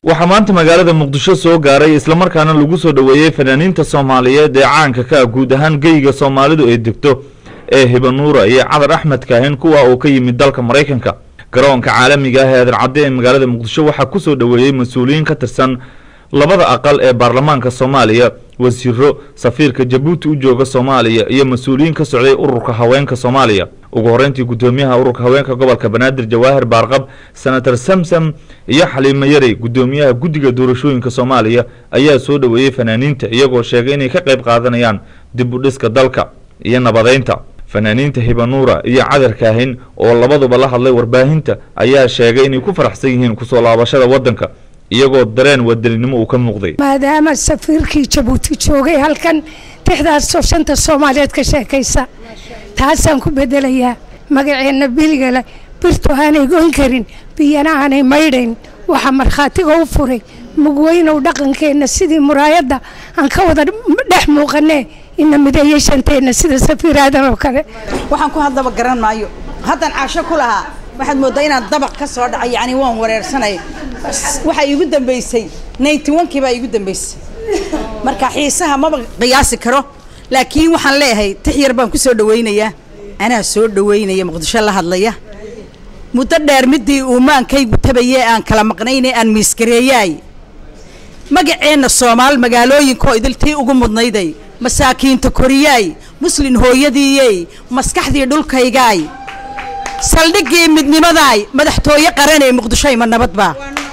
waxaa maanta magaalada muqdisho soo gaaray islamarkaana lagu soo dhoweeyey fanaaniinta soomaaliyeed ee caanka ka ah guud ahaan geyga soomaalidu ay degto ee hibanuura iyo cadar axmed kaahin kuwa uu ka yimid dalka maraykanka garoonka caalamiga ah ee adarcadde ee magaalada muqdisho waxaa ku soo dhoweeyey mas-uuliyiin ka tirsan labada aqal ee baarlamaanka soomaaliya wasiiro safiirka jabuuti u jooga soomaaliya iyo mas-uuliyiin ka socday ururka haweenka soomaaliya ugu horreyntii guddoomiyaha ururka haweenka gobolka banaadir jawaahir baarqab senator samsam iyo xaliimo yarey guddoomiyaha guddiga doorashooyinka soomaaliya ayaa soo dhoweeyey fanaaniinta iyagoo sheegay inay ka qayb qaadanayaan dib u dhiska dalka iyo nabadeynta fanaaniinta hibanuura iyo cadar kaahin oo labaduba la hadlay warbaahinta ayaa sheegay inay ku faraxsan yihiin kusoo laabashada waddanka iyagoo dareen wadaninimo uu ka muuqday maadaama safiirkii jabuuti joogay halkan tixdaasoo shanta soomaaliyeed ka sheekaysa taasaan ku bedelayaa magaceenna biligale birtu aanay goyn karin biyana aanay maydhayn waxaa markhaatiga u furay mugweynow dhaqankeenna sidii muraayadda aan ka wada dhex muuqanee ina mideeyey shanteenna sida safiiraadan oo kale waxaan ku haddaba garan maayo haddaan caasho ku lahaa waxaad mooddaa inaan dabaq ka soo dhacay yacni waan wareersanay waxaa iigu dambaysay ninety onkii baa iigu dambaysay marka xiisaha maba qiyaasi karo laakiin waxaan leeyahay tix yar baan ku soo dhawaynayaa anaa soo dhawaynaya muqdisho la hadlaya muddo dheer midii uumaankaygu tabayee aan kala maqnayne aan miiskareeyaay magaceenna soomaal magaalooyinkaoo idiltii ugu mudnayday masaakiinta koriyaay muslin hooyadiiyey maskaxdii dhulkaygaay saldhiggii midnimadaay madaxtooye qaranee muqdisho ima nabadbaa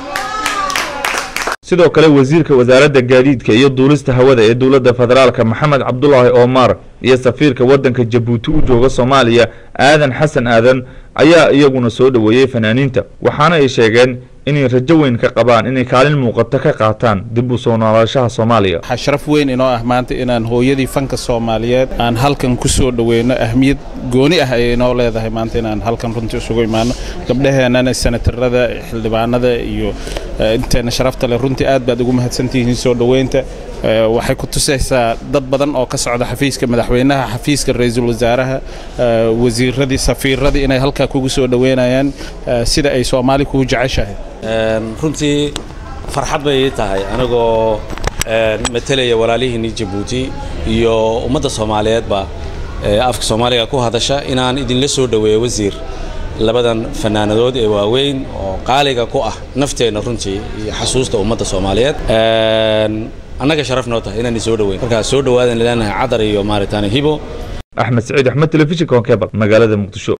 sidoo kale wasiirka wasaaradda gaadiidka iyo duulista hawada ee dowladda federaalka maxamed cabdulaahi omar iyo safiirka waddanka jabuuti u jooga soomaaliya aadan xasan aadan ayaa iyaguna soo dhoweeyey fanaaniinta waxaana ay sheegeen inay rajo weyn ka qabaan inay kaalin muuqato ka qaataan dib u soo noolaashaha soomaaliya waxaa sharaf weyn inoo ah maanta inaan hooyadii fanka soomaaliyeed aan halkan ku soo dhoweyno ahmiyad gooni ah ayay inoo leedahay maanta inaan halkan runtii isugu imaano gabdhaheennana senatarada xildhibaanada iyo inteenna sharafta leh runtii aad baad ugu mahadsantihiin soo dhoweynta waxay ku tusaysaa dad badan oo ka socda xafiiska madaxweynaha xafiiska ra-iisul wasaaraha wasiiradii safiiradii inay halkaa kugu soo dhoweynayaan sida ay soomaali kugu jeceshahay runtii farxad bay ii tahay anigoo matelaya walaalihiinii jabuuti iyo ummadda soomaaliyeedba afka soomaaliga ku hadasha inaan idinla soo dhoweeyo wasiir labadan fanaanadood ee waaweyn oo qaaliga ku ah nafteenna runtii iyo xasuusta ummadda soomaaliyeed annaga sharaf noo tahay inaan soo dhoweyn markaa soo dhowaadan leenahay cadar iyo maaritaane hibo axmed saciid axmed telefishinka honkebal magaalada muqdisho